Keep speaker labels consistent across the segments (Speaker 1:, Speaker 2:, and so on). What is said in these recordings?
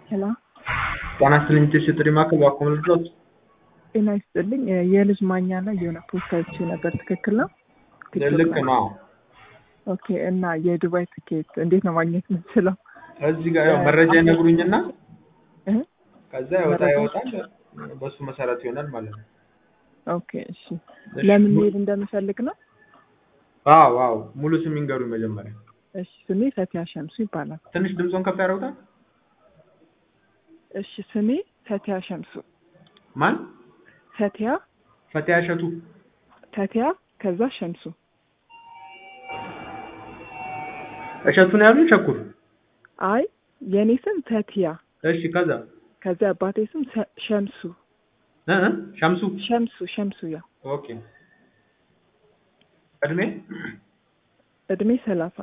Speaker 1: ሄሎ
Speaker 2: ጤና ይስጥልኝ ጭስ ጥሪ ማዕከል እባክዎ ልድረስ?
Speaker 1: ጤና ይስጥልኝ የልጅ ማኛ ላይ የሆነ ፖስት አይቼ ነበር ትክክል ነው? ቲክቶክ
Speaker 2: ልክ
Speaker 1: ላይ።
Speaker 2: ነው።
Speaker 1: ኦኬ እና የዱባይ ትኬት እንዴት ነው ማግኘት የምንችለው?
Speaker 2: እዚህ ጋር ያው መረጃ ይነግሩኝና
Speaker 1: እህ?
Speaker 2: ከዛ ያወጣ
Speaker 1: መረጃ?
Speaker 2: ያወጣል በሱ መሰረት ይሆናል ማለት ነው።
Speaker 1: ኦኬ እሺ
Speaker 2: እሺ፣
Speaker 1: ለምን
Speaker 2: mu-
Speaker 1: መሄድ እንደምፈልግ ነው?
Speaker 2: አዎ አዎ ሙሉ ስም ይንገሩኝ መጀመሪያ።
Speaker 1: እሺ ስሜ ፈቲያ ሸምሱ ይባላል።
Speaker 2: ትንሽ ድምፆን ከፍ ያደርጉታል።
Speaker 1: እሺ ስሜ ፈቲያ ሸምሱ
Speaker 2: ማን?
Speaker 1: ፈቲያ
Speaker 2: ፈቲያ እሸቱ።
Speaker 1: ፈቲያ ከዛ ሸምሱ
Speaker 2: እሸቱ ነው ያሉኝ? ቸኩር።
Speaker 1: አይ የእኔ ስም ፈቲያ
Speaker 2: እሺ ከዛ
Speaker 1: ከዛ አባቴ ስም ሰ- ሸምሱ
Speaker 2: እ እ ሸምሱ።
Speaker 1: ሸምሱ ሸምሱ ያ
Speaker 2: ኦኬ። እድሜ?
Speaker 1: እድሜ ሰላሳ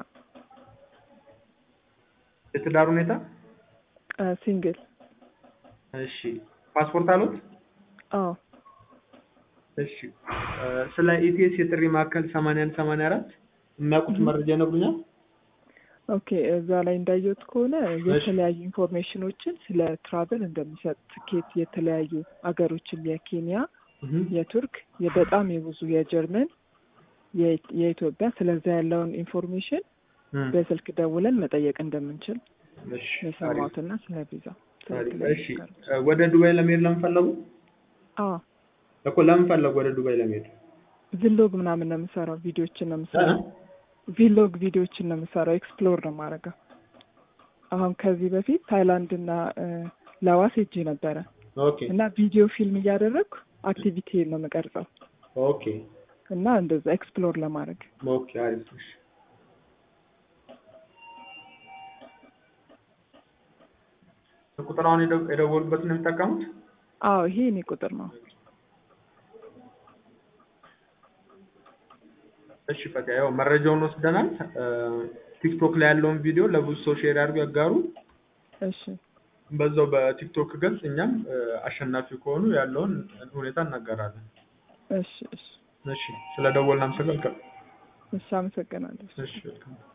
Speaker 2: የትዳር ሁኔታ?
Speaker 1: ሲንግል
Speaker 2: እሺ። ፓስፖርት አሉት?
Speaker 1: አዎ
Speaker 2: እሺ እ ስለ ኢቲኤስ የጥሪ ማዕከል 81 84 የሚያውቁት መረጃ ይነግሩኛል?
Speaker 1: ኦኬ እዛ ላይ እንዳየሁት ከሆነ የተለያዩ ኢንፎርሜሽኖችን ስለ ትራቨል እንደሚሰጥ ትኬት የተለያዩ አገሮችን የኬንያ
Speaker 2: እህ
Speaker 1: የቱርክ የበጣም የብዙ የጀርመን የ- የኢትዮጵያ ስለዛ ያለውን ኢንፎርሜሽን
Speaker 2: እም፣
Speaker 1: በስልክ ደውለን መጠየቅ እንደምንችል
Speaker 2: እሺ አሪፍ።
Speaker 1: የሰማሁትና ስለ ቪዛ
Speaker 2: አሪፍ። እሺ እ ወደ ዱባይ ለመሄድ ለምን ፈለጉ?
Speaker 1: አዎ
Speaker 2: እኮ ለምን ፈለጉ ወደ ዱባይ ለመሄድ?
Speaker 1: ቪሎግ ምናምን ነው የምሰራው ቪዲዮችን ነው
Speaker 2: እ?
Speaker 1: የምሰራው ቪሎግ ቪዲዮችን ነው የምሰራው ኤክስፕሎር ነው የማደርገው አሁን ከዚህ በፊት ታይላንድ እና እ፣ ላዋስ ሄጄ ነበረ
Speaker 2: ኦኬ
Speaker 1: እና ቪዲዮ ፊልም እያደረግኩ አክቲቪቲ ነው የምቀርጸው
Speaker 2: ኦኬ
Speaker 1: እና እንደዛ ኤክስፕሎር ለማድረግ
Speaker 2: ኦኬ አሪፍ። እሺ ቁጥር አሁን የደው- የደወሉበትን ነው የሚጠቀሙት?
Speaker 1: አዎ ይሄ እኔ ቁጥር ነው
Speaker 2: እሺ ፈቲያ ያው መረጃውን ወስደናል። እ፣ ቲክቶክ ላይ ያለውን ቪዲዮ ለብዙ ሰው ሼር ያድርጉ ያጋሩ።
Speaker 1: እሺ
Speaker 2: በዛው በቲክቶክ ገጽ እኛም እ፣ አሸናፊ ከሆኑ ያለውን ሁኔታ እናገራለን።
Speaker 1: እሺ እሺ
Speaker 2: እሺ ስለ ደወልን አመሰግናለሁ።
Speaker 1: እሺ አመሰግናለሁ
Speaker 2: እሺ welcome።